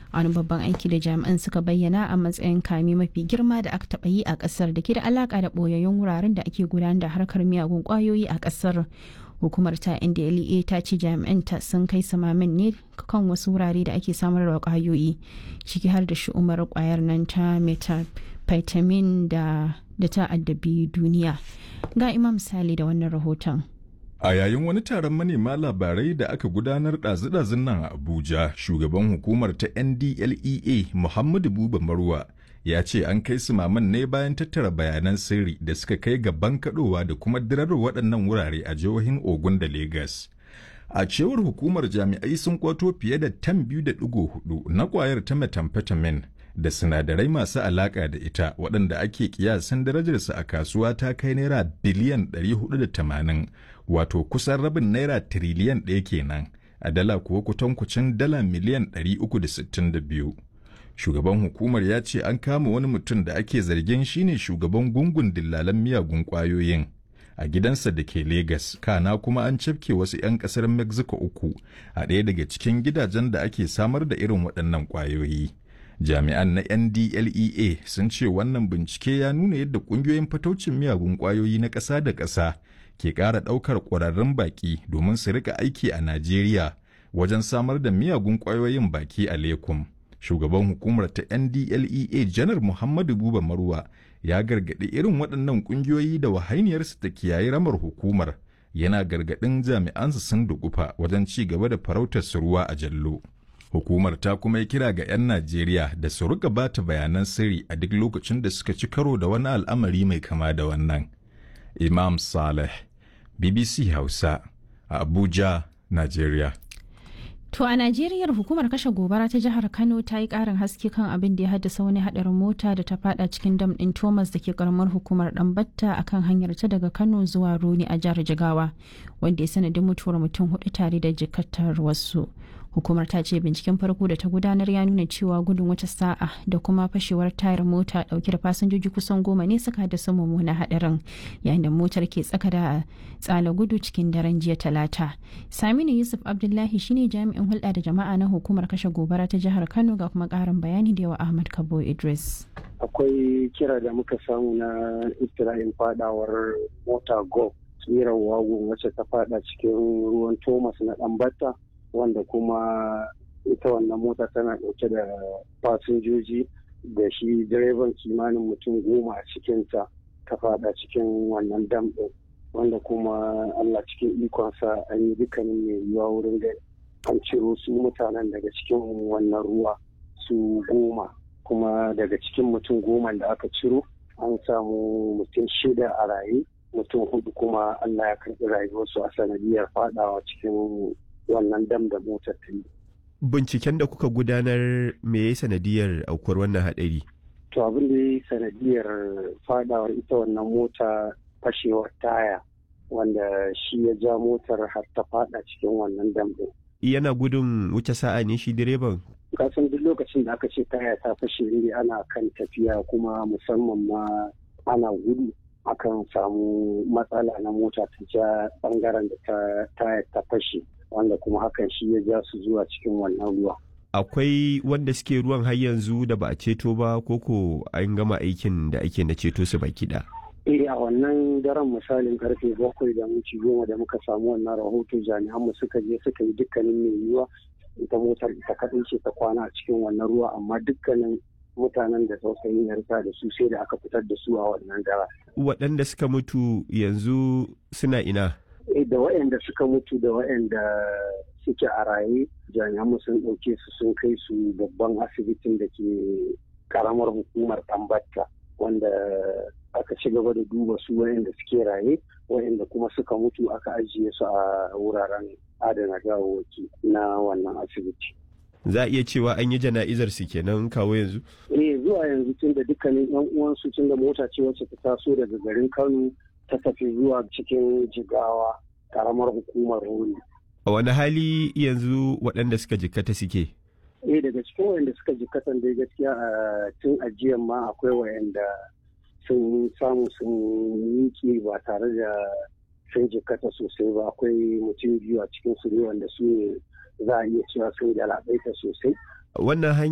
wani babban aiki da jami'an suka bayyana a matsayin kame mafi girma da aka taɓa yi a ƙasar da ke da alaƙa da ɓoyayyun wuraren da ake gudanar da harkar miyagun ƙwayoyi a ƙasar hukumar ta ndlea ta ce jami'an ta sun kai samamin ne kan wasu wurare da ake samar da ƙwayoyi ciki har da shi'umar ƙwayar nan ta methamphetamine da da ta addabi duniya ga imam misali da wannan rahoton A yayin wani taron manema labarai da aka gudanar ɗazu-ɗazun nan a Abuja, shugaban hukumar ta NDLEA Muhammadu Buba Marwa ya ce an kai su maman ne bayan tattara bayanan sirri da suka kai ga bankaɗowa da kuma dirar waɗannan wurare a jihohin Ogun da Legas. A cewar hukumar jami'ai sun kwato fiye da tan biyu da ɗigo hudu na ƙwayar ta methamphetamine da sinadarai masu alaƙa da ita waɗanda ake kiyasan darajarsa a kasuwa ta kai naira biliyan 480 wato kusan rabin naira tiriliyan ɗaya kenan a dala kuwa kutankucin dala miliyan 362 shugaban hukumar ya ce an kama wani mutum da ake zargin shine shugaban gungun dillalan miyagun ƙwayoyin a gidansa da ke Legas, kana kuma an cafke wasu 'yan ƙasar Mexico uku a ɗaya daga cikin gidajen da ake samar da irin waɗannan ƙwayoyi. jami'an na ndlea sun ce wannan bincike ya nuna yadda ƙungiyoyin fataucin miyagun ƙwayoyi na ƙasa da ƙasa ke ƙara ɗaukar ƙwararrun baƙi domin su rika aiki a najeriya wajen samar da miyagun ƙwayoyin baki a lekum shugaban hukumar ta ndlea janar muhammadu buba marwa ya gargaɗi irin waɗannan ƙungiyoyi da wahainiyarsu ta kiyaye ramar hukumar yana gargaɗin jami'ansu sun dukufa wajen ci gaba da farautar su ruwa a jallo Hukumar ta kuma yi kira ga 'yan Najeriya da su rika bata bayanan sirri a duk lokacin da suka ci karo da wani al'amari mai kama da wannan. Imam Saleh, BBC Hausa, a Abuja, Najeriya. To a Najeriya hukumar kashe gobara ta jihar Kano ta yi karin haske kan abin da ya haddasa wani hadarin mota da ta fada cikin dam din Thomas da ke karamar hukumar Dambatta a kan hanyar ta daga Kano zuwa Roni a jihar Jigawa wanda ya sanadin mutuwar mutum hudu tare da jikatar wasu. Hukumar ta ce binciken farko da ta gudanar ya nuna cewa gudun wata sa'a da kuma fashewar tayar mota dauke da fasinjoji kusan goma ne suka haddasa mummunan hadarin yayin da motar ke tsaka da tsala gudu cikin daren jiya talata. Saminu Yusuf Abdullahi shine jami'in hulɗa da jama'a na hukumar kashe gobara ta jihar Kano ga kuma ƙarin bayani da yawa Ahmad Kabo Idris. Akwai kira da muka samu na iftira'in fadawar mota go tsirar wagon wacce ta fada cikin ruwan Thomas na Ɗanbata wanda kuma ita wannan mota tana ɗauke da fasinjoji da shi direban kimanin mutum goma a cikinta ta fada cikin wannan dam ɗin wanda kuma Allah cikin ikonsa an yi dukkanin mai yiwuwa wurin gani an ciro su mutanen daga cikin wannan ruwa su goma kuma daga cikin mutum goma da aka ciro an samu mutum shida a raye mutum hudu kuma Allah ya karɓi rayuwarsu a sanadiyar fadawa cikin wannan dam da motar ta yi. Binciken da kuka gudanar me ya sanadiyar aukuwar wannan haɗari? To abin da ya sanadiyar fadawar ita wannan mota fashewar taya wanda shi ya ja motar har ta fada cikin wannan dam ɗin. Yana gudun wuce sa'a ne shi direban? Kasan duk lokacin da aka ce taya ta fashe ne ana kan tafiya kuma musamman ma ana gudu akan samu matsala na mota ta ja bangaren da ta taya ta fashe. wanda kuma hakan shi ya ja su zuwa cikin wannan ruwa. Akwai wanda suke ruwan har yanzu da ba a ceto ba koko an gama aikin da ake na ceto su baki da. Eh a wannan daren misalin karfe bakwai da minti goma da muka samu wannan rahoto jami'an mu suka je suka yi dukkanin mai yiwuwa ita motar ita kaɗai ce ta kwana a cikin wannan ruwa amma dukkanin mutanen da tausayin ya rika da su sai da aka fitar da su a wannan dara. Waɗanda suka mutu yanzu suna ina? da waɗanda suka mutu da waɗanda suke a raye jami'an sun ɗauke su sun kai su babban asibitin da ke karamar hukumar tambatta wanda aka ci gaba da duba su waɗanda suke raye waɗanda kuma suka mutu aka ajiye su a wuraren adana gawawwaki na wannan asibiti. Za a iya cewa an yi jana'izar su kenan kawo yanzu? Eh zuwa yanzu tun da dukkanin 'yan uwansu tun da mota ce wacce ta taso daga garin Kano ta tafi zuwa cikin jigawa karamar hukumar roli. A wani hali yanzu waɗanda suka jikkata suke? Eh daga cikin waɗanda suka jikkatan dai gaskiya a tun ajiyan ma akwai waɗanda sun samu sun miƙe ba tare da sun jikkata sosai ba akwai mutum biyu a cikin su ne wanda su ne za a iya cewa sun galabaita sosai. Wannan